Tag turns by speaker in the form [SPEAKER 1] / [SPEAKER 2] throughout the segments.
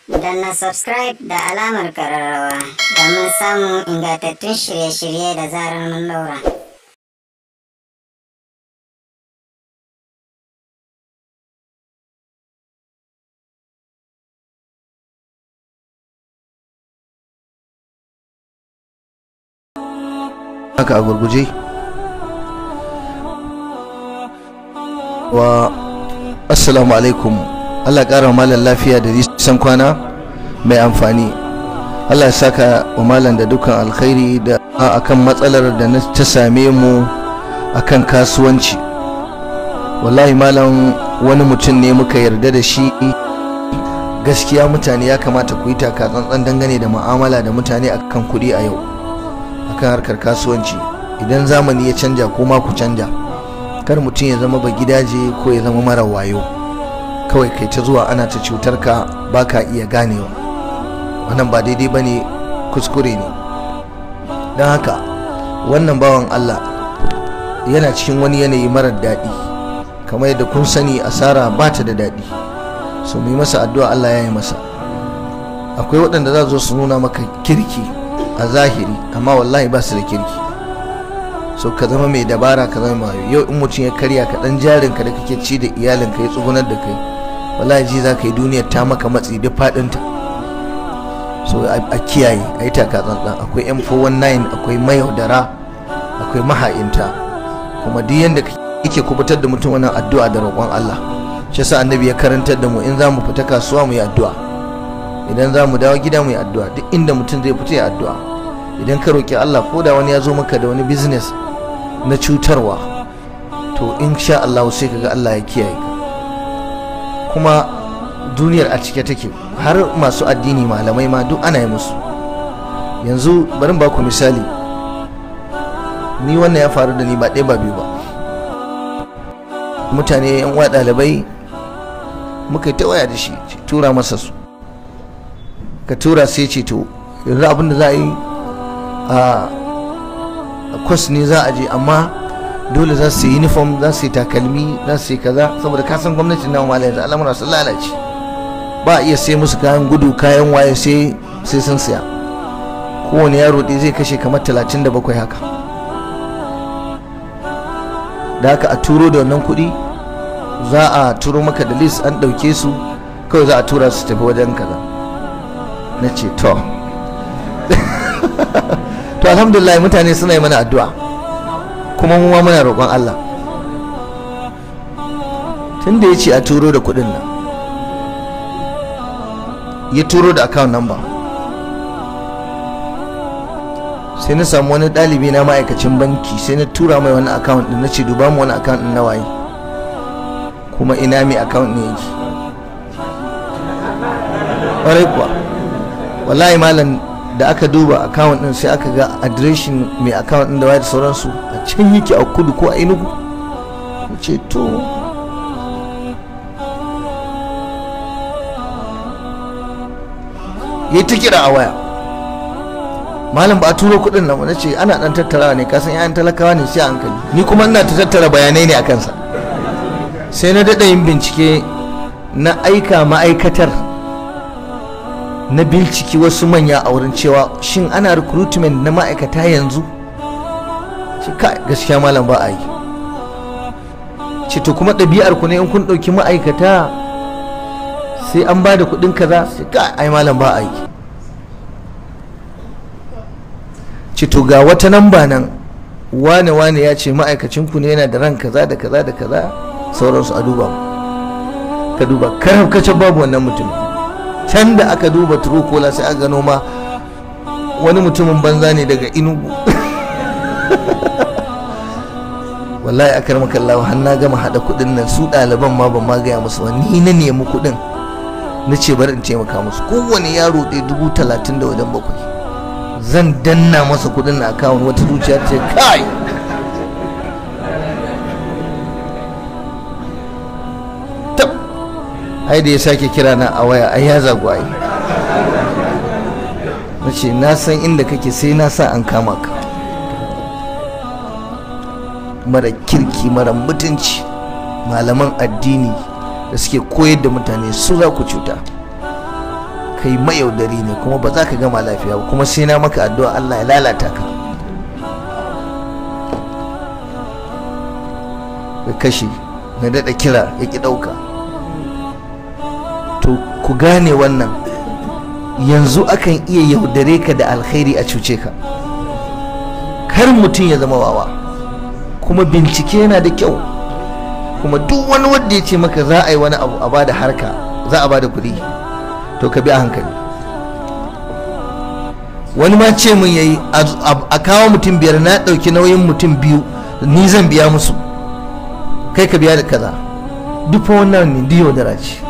[SPEAKER 1] na subscribe da alamar kararrawa domin samun ingantattun shirye-shirye da zarar mun daura.
[SPEAKER 2] haka a gurguje wa assalamu alaikum Allah ƙara malam lafiya da nisan kwana mai amfani Allah ya saka wa malam da dukkan alkhairi da akan matsalar da na ta same mu akan kasuwanci wallahi malam wani mutum ne muka yarda da shi gaskiya mutane ya kamata ku yi taka tsantsan dangane da mu'amala da mutane akan kuɗi a yau akan harkar kasuwanci idan zamani ya canja ko ma ku canja kar mutum ya zama ba gidaje ko ya zama mara wayo kawai kai ta zuwa ana ta cutar ka baka iya ganewa wannan ba daidai bane kuskure ne don haka wannan bawan Allah yana cikin wani yanayi marar daɗi kamar yadda kun sani asara ba ta da daɗi so mu yi masa addu'a Allah ya yi masa akwai waɗanda za su nuna maka kirki a zahiri amma wallahi ba su da kirki so ka zama mai dabara ka zama mai yau in mutum ya karya ka dan jarin ka da kake ci da iyalin ka ya tsugunar da kai wallahi ji za ka yi duniyar ta maka matsi duk fadinta so a kiyaye a yi taka tsantsan akwai yan 419 akwai mayaudara akwai maha'inta kuma duk yanda kake kubutar da mutum wannan addu'a da roƙon Allah shi yasa annabi ya karantar da mu in za mu fita kasuwa mu yi addu'a idan za mu dawo gida mu yi addu'a duk inda mutum zai fita ya addu'a idan ka roƙi Allah ko da wani ya zo maka da wani business na cutarwa to in sha Allah sai kaga Allah ya kiyaye ka kuma duniyar a cike take har masu addini malamai ma duk ana yi musu yanzu bari ba ku misali ni wannan ya faru da ni ba ɗaya ba biyu ba mutane yan uwa ɗalibai muka yi ta waya da shi tura masa su ka tura sai ce to yanzu abin da za a yi a kwas ne za a je amma dole za su yi uniform za su yi takalmi za su yi kaza saboda kasan gwamnatin nan mala yanzu al'amura sun lalace ba a iya sai musu kayan gudu kayan waye sai sai sun siya kowane yaro ɗaya zai kashe kamar talatin da bakwai haka da haka a turo da wannan kuɗi za a turo maka da list an ɗauke su kawai za a tura su tafi wajen kaza na ce to to alhamdulillah mutane suna yi mana addu'a kuma mu ma muna roƙon Allah tun da ya ce a turo da kuɗin nan ya turo da account number sai na samu wani ɗalibi na ma'aikacin banki sai na tura mai wani account ɗin na ce duba mu wani account ɗin na waye kuma ina mai account ne yake ƙwarai kuwa wallahi malam da aka duba account din sai aka ga adireshin mai account din da wayar sauransu a can yake a kudu ko a inugu ce to yi ta kira a waya malam ba a turo kudin nan wani ce ana dan tattarawa ne kasan yayan talakawa ne sai a hankali ni kuma ina ta tattara bayanai ne a kansa sai na daɗa yin bincike na aika ma'aikatar na binciki wasu manya a wurin cewa shin ana recruitment na ma'aikata yanzu ce kai gaskiya malam ba a yi ce to kuma ɗabi'ar ku ne in kun ɗauki ma'aikata sai an ba da kuɗin kaza ce kai ai malam ba a yi ce to ga wata namba nan wane wane ya ce ma'aikacin ku ne yana da ran kaza da kaza da kaza sauransu a duba ka duba kar kace babu wannan mutum can da aka duba turukola sai aka gano ma wani mutumin banza ne daga inugu wallahi aka rama kallawa har na gama hada kudin nan su ɗaliban ma ban ma gaya musu ba ni na nemi kudin na ce bari in taimaka musu kowane yaro ɗaya dubu talatin da wajen bakwai zan danna masa kudin na akawun wata zuciya ce kai ai da ya sake kira na a waya ai ya zagu ai na ce na san inda kake sai na sa an kama ka mara kirki mara mutunci malaman addini da suke koyar da mutane su za ku cuta kai mayaudari ne kuma ba za ka gama lafiya ba kuma sai na maka addu'a Allah ya lalata ka ya kashe na daɗa kira ya ƙi ɗauka to ku gane wannan yanzu akan iya yaudare ka da alkhairi a cuce ka kar mutum ya zama wawa kuma bincike yana da kyau kuma duk wani wanda ya ce maka za a yi wani abu a bada harka za a bada kuɗi to ka bi a hankali wani ma ce mun yayi a kawo mutum biyar na ɗauki nauyin mutum biyu ni zan biya musu kai ka biya da kaza duk fa wannan ne diyo da raci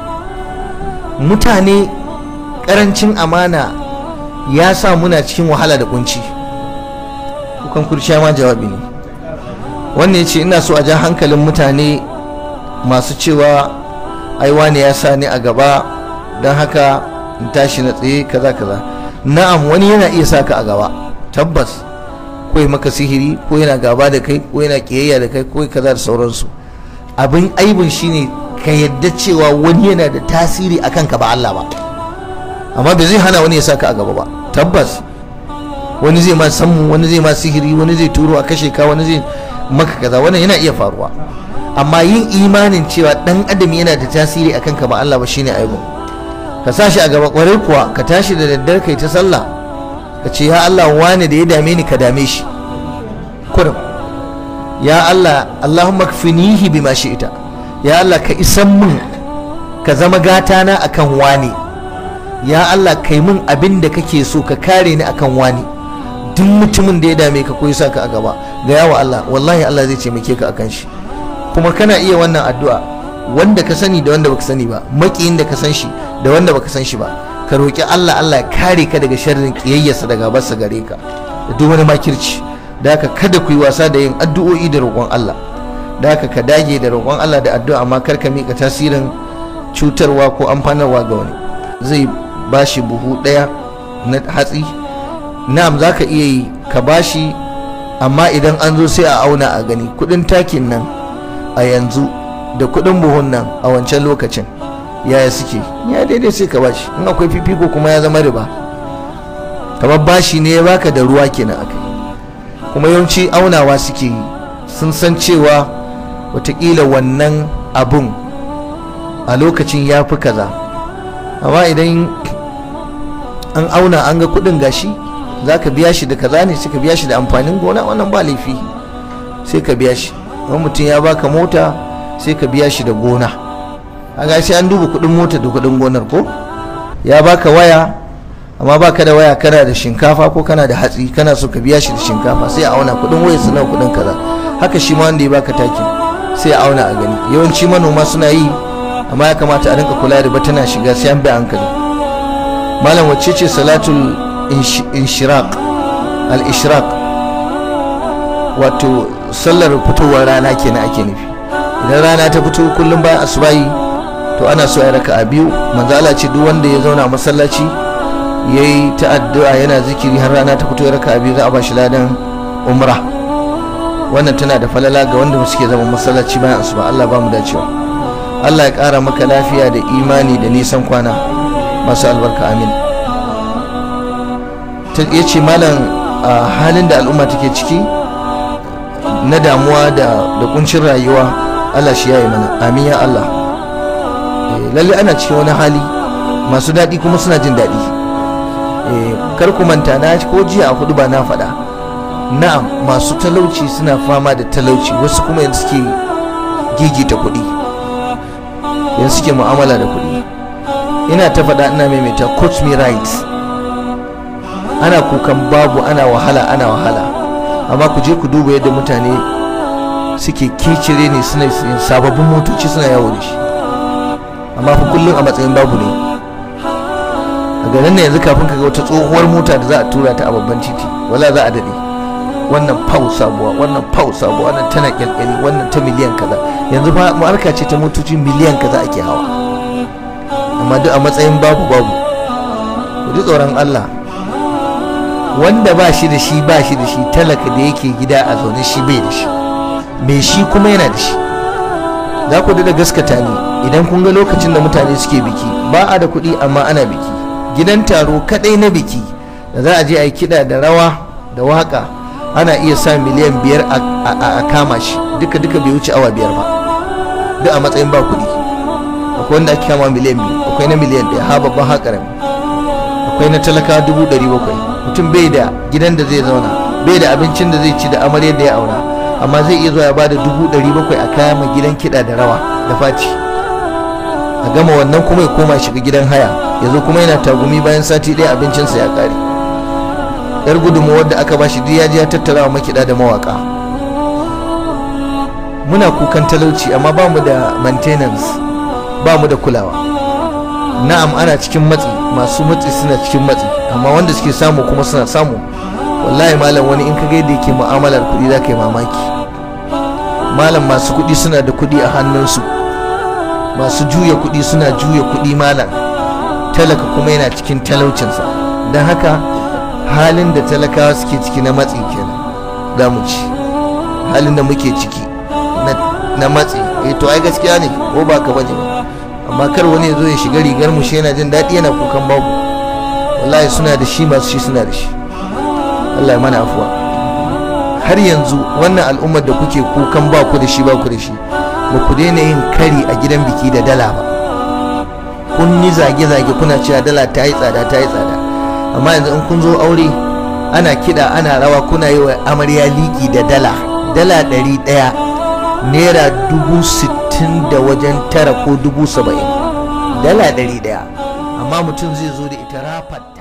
[SPEAKER 2] mutane karancin amana ya sa muna cikin wahala da kunci kukan kurciya ma jawabi ne wannan ya ce ina so a ja hankalin mutane masu cewa aiwa ne ya sa ni a gaba don haka in tashi na tsaye kaza kaza na'am wani yana iya sa ka a gaba tabbas ko ya maka sihiri ko yana gaba da kai ko yana kiyayya da kai ko kaza da sauransu abin aibin shine ka yadda cewa wani yana da tasiri a kanka ba Allah ba amma bai zai hana wani ya saka a gaba ba tabbas wani zai ma sammu wani zai ma sihiri wani zai turo a kashe ka wani zai maka kaza wannan yana iya faruwa amma yin imanin cewa dan adam yana da tasiri a kanka ba Allah ba shine aibin ka sa shi a gaba kwarai kuwa ka tashi da daddare kai ta sallah ka ce ya Allah wani da ya dame ni ka dame shi kurum ya Allah Allahumma kfinihi bima shi'ita ya Allah ka isan mun ka zama gata na akan wani ya Allah kai mun abin da kake so ka kare ni akan wani duk mutumin da ya dame ka ko ya saka a gaba ga yawa Allah wallahi Allah zai taimake ka akan shi kuma kana iya wannan addu'a wanda ka sani da wanda baka sani ba makiyin da ka san shi da wanda baka san shi ba ka roki Allah Allah ya kare ka daga sharrin kiyayyarsa daga barsa gare ka da duk wani makirci da haka kada ku yi wasa da yin addu'o'i da roƙon Allah da haka ka dage da roƙon Allah da addu'a amma kar ka mika tasirin cutarwa ko amfanarwa ga wani zai bashi buhu ɗaya na hatsi na'am za ka iya yi ka bashi amma idan an zo sai a auna a gani kudin takin nan a yanzu da kudin buhun nan a wancan lokacin yaya suke ya daidai sai ka bashi in akwai fifiko kuma ya zama riba kamar bashi ne ya baka da ruwa kenan akai kuma yawanci aunawa suke yi sun san cewa watakila wannan abun a lokacin ya fi kaza amma idan an auna an ga kudin gashi za ka biya shi da kaza ne sai ka biya shi da amfanin gona wannan ba laifi sai ka biya shi wani mutum ya baka mota sai ka biya shi da gona a sai an duba kudin mota da kudin gonar ko ya baka waya amma baka da waya kana da shinkafa ko kana da hatsi kana so ka biya shi da shinkafa sai a auna kudin waya suna kudin kaza haka shi ma wanda ya baka takin sai a auna a gani yawanci manoma suna yi amma ya kamata a rinka kula da ba tana shiga sai an bi hankali malam wacce ce salatul inshiraq al-ishraq wato sallar fitowar rana kenan ake nufi idan rana ta fito kullum bayan asubahi to ana so ya raka a biyu manzo Allah ce duk wanda ya zauna a masallaci yayi ta addu'a yana zikiri har rana ta fito ya raka a biyu za a bashi ladan umra wannan tana da falala ga wanda suke zama masallaci bayan asuba Allah ba mu dacewa Allah ya kara maka lafiya da imani da nisan kwana masu albarka amin ya ce malam a halin da al'umma take ciki na damuwa da kuncin rayuwa Allah shi yayi mana amin ya Allah lalle ana cikin wani hali masu daɗi kuma suna jin daɗi kar ku manta na ko jiya a hudu ba na faɗa na'am masu talauci suna fama da talauci wasu kuma yanzu suke gigita kuɗi yanzu suke mu'amala da kuɗi ina ta faɗa ina maimaita coach me right ana kukan babu ana wahala ana wahala amma ku je ku duba yadda mutane suke kicire ne suna sababbin motoci suna yawo da shi amma fa kullum a matsayin babu ne a garin yanzu kafin ka ga wata tsohuwar mota da za a tura ta a babban titi wala za a daɗe wannan pau sabuwa wannan pau sabuwa wannan tana kyalkyali wannan ta miliyan kaza yanzu fa marka ce ta motoci miliyan kaza ake hawa amma duk a matsayin babu babu ku ji tsoron Allah wanda ba shi da shi ba shi da shi talaka da yake gida a zaune shi bai da shi mai shi kuma yana da shi za ku da gaskata ne idan kun ga lokacin da mutane suke biki ba a da kuɗi amma ana biki gidan taro kadai na biki da za a je a yi kiɗa da rawa da waka ana iya sa miliyan biyar a kama shi duka duka bai wuce awa biyar ba duk a matsayin ba kuɗi akwai wanda ake kama miliyan biyu akwai na miliyan ɗaya ha babban ha ƙarami akwai na talaka dubu ɗari bakwai mutum bai da gidan da zai zauna bai da abincin da zai ci da amaryar da ya aura amma zai iya zuwa ya bada dubu ɗari bakwai a kama gidan kiɗa da rawa da fati a gama wannan kuma ya koma shiga gidan haya ya zo kuma yana tagumi bayan sati ɗaya abincinsa ya ƙare yar gudunmawar da aka bashi duk ya je ya tattara wa makiɗa da mawaka muna kukan talauci amma ba mu da maintenance ba mu da kulawa na'am ana cikin matsi masu matsi suna cikin matsi amma wanda suke samu kuma suna samu wallahi malam wani in ka ga yadda yake mu'amalar kuɗi za ka yi mamaki malam masu kuɗi suna da kuɗi a hannunsu masu juya kuɗi suna juya kuɗi malam talaka kuma yana cikin talaucinsa don haka halin da talakawa suke ciki na matsi kenan za mu ci halin da muke ciki na matsi eh to ai gaskiya ne ko ba ka bane ba amma kar wani ya zo ya shiga rigar mu shi yana jin daɗi yana kukan babu wallahi suna da shi masu shi suna da shi Allah ya mana afuwa har yanzu wannan al'ummar da kuke kukan ba ku da shi ba ku da shi ba ku daina yin kari a gidan biki da dala ba kun yi zage-zage kuna cewa dala ta yi tsada ta yi tsada amma yanzu in kun zo aure ana kiɗa ana rawa kuna yi wa amarya liki da dala dala ɗari ɗaya naira dubu sittin da wajen tara ko dubu saba'in dala ɗari ɗaya amma mutum zai zo da ita rafat